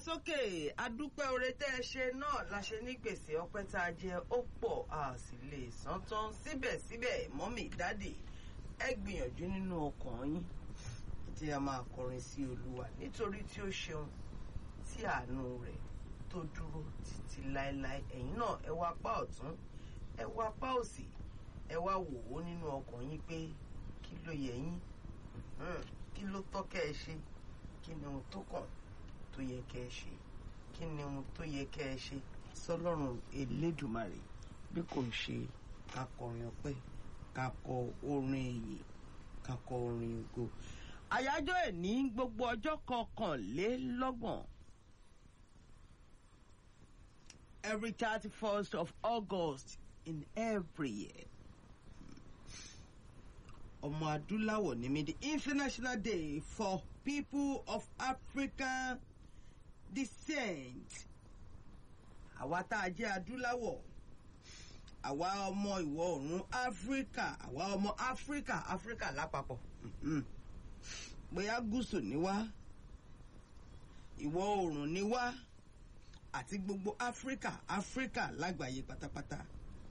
sókè adúpẹ́ oore tẹ́ ẹ ṣe náà la ṣe ní gbèsè ọpẹ́ tá a jẹ ó pọ̀ a sì lè san tán síbẹ̀síbẹ̀ mọ́mì dádì ẹ gbìyànjú nínú ọkàn yín tí a máa kọrin sí olúwa nítorí tí ó ṣeun tí àánú rẹ̀ tó dúró títí láéláé ẹ̀yin náà ẹ wá apá ọ̀tún ẹ wá apá òsì ẹ wá wò ó nínú ọkàn yín pé kí ló yẹ yín kí ló tọ́ kẹ́ ẹ ṣe kí ni ohun tó kàn tó yẹ kẹ́ ẹ ṣe kí ni ohun tó yẹ kẹ́ ẹ ṣe sọlọ́run elédùmarè bí kò ń ṣe ká kọrin ọpẹ́ ká kọ orin èyí ká kọ orin ògo àyájọ́ ẹ̀ ní gbogbo ọjọ́ kọkànlélọ́gbọ̀n every thirty first of August in every year ọmọ adúláwọ̀ ní mi the international day for people of African descent àwa tá a jẹ́ adúláwọ̀ àwa ọmọ ìwọ̀ oòrùn áfíríkà àwa ọmọ áfíríkà áfíríkà lápapọ̀ bóyá gúúsù ni wá ìwọ̀ oòrùn ni wá àti gbogbo áfíríkà áfíríkà lágbàáyé pátápátá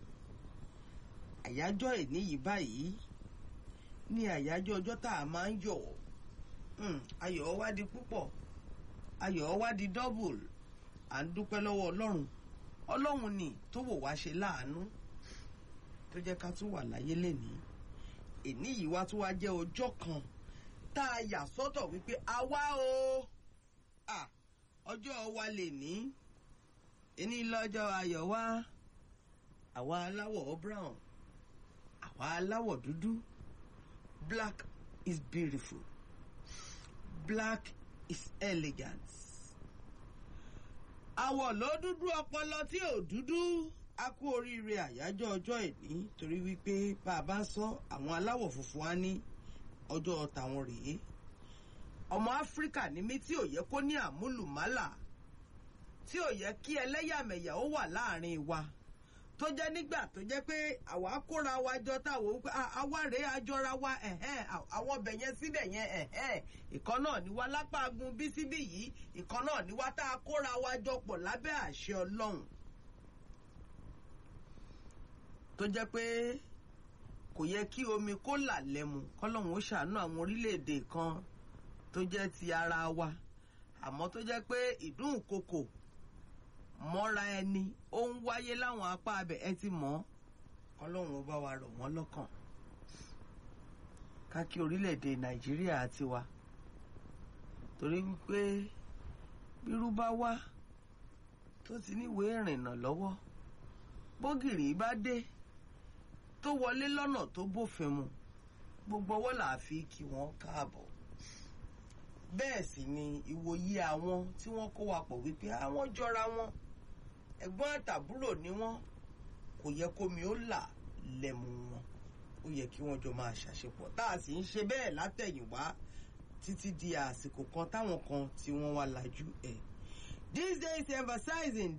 àyájọ́ ìní yìí báyìí ní àyájọ́ ọjọ́ tá a máa ń yọ̀ ayọ̀ wá di púpọ̀ ayọ̀ wá di double à ń dúpẹ́ lọ́wọ́ ọlọ́run ọlọ́run ni tó wò wá ṣe láàánú tó jẹ́ ká tún wà láyé lénìí èní yìí wá tún wá jẹ́ ọjọ́ kan tá a yà sọ́tọ̀ wípé àwa o ọjọ́ wa lè ní èní lọ́jọ́ ayọ̀ wa àwa aláwọ̀ brown àwa aláwọ̀ dúdú black is beautiful black is elegant àwọ̀ ló dúdú ọpọlọ tí ò dúdú a kú oríire àyájọ́ ọjọ́ ìní torí wípé bá a bá ń sọ àwọn aláwọ̀ funfun á ní ọjọ́ tàwọn rèé ọmọ áfíríkà ní mí tí ò yẹ kó ní àmúlùmálà tí ò yẹ kí ẹlẹ́yàmẹ̀yà ó wà láàrin wa tó jẹ́ nígbà tó jẹ́ pé àwa kóra wa jọ táwọn wípé àwa rèé àjọra wa àwọn ọbẹ̀ yẹn síbẹ̀ yẹn ìkan náà ni wá lápá agun bí síbí yìí ìkan náà ni wá tá a kóra wa jọ pọ̀ lábẹ́ àṣẹ ọlọ́run tó jẹ́ pé kò yẹ kí omi kó là lẹ́mu kọ́lọ́run ó ṣàánú àwọn orílẹ̀-èdè kan tó jẹ́ ti ara wa àmọ́ tó jẹ́ pé ìdúnkokò mọ́ra ẹni ó ń wáyé láwọn apá abẹ ẹ ti mọ̀ kọ́lọ́run ó bá wa rọ̀ wọ́n lọ́kàn ká kí orílẹ̀-èdè nàìjíríà tiwa torí wípé bírú bá wá tó ti níwèé ìrìnnà lọ́wọ́ bógìrì bá dé tó wọlé lọ́nà tó bófin mu gbogbo ọwọ́ là á fi kí wọ́n káàbọ̀ bẹ́ẹ̀ sì ni ìwòye àwọn tí wọ́n kó wa pọ̀ wípé àwọn jọra wọn ẹ̀gbọ́n àtàbúrò ni wọ́n kò yẹ kómi ó là lẹ́mu wọn ó yẹ kí wọ́n jọ máa ṣàṣepọ̀ tá a sì ń ṣe bẹ́ẹ̀ látẹ̀yìnwá títí di àsìkò kan táwọn kan tí wọ́n wá lajú ẹ̀. these days emphasizing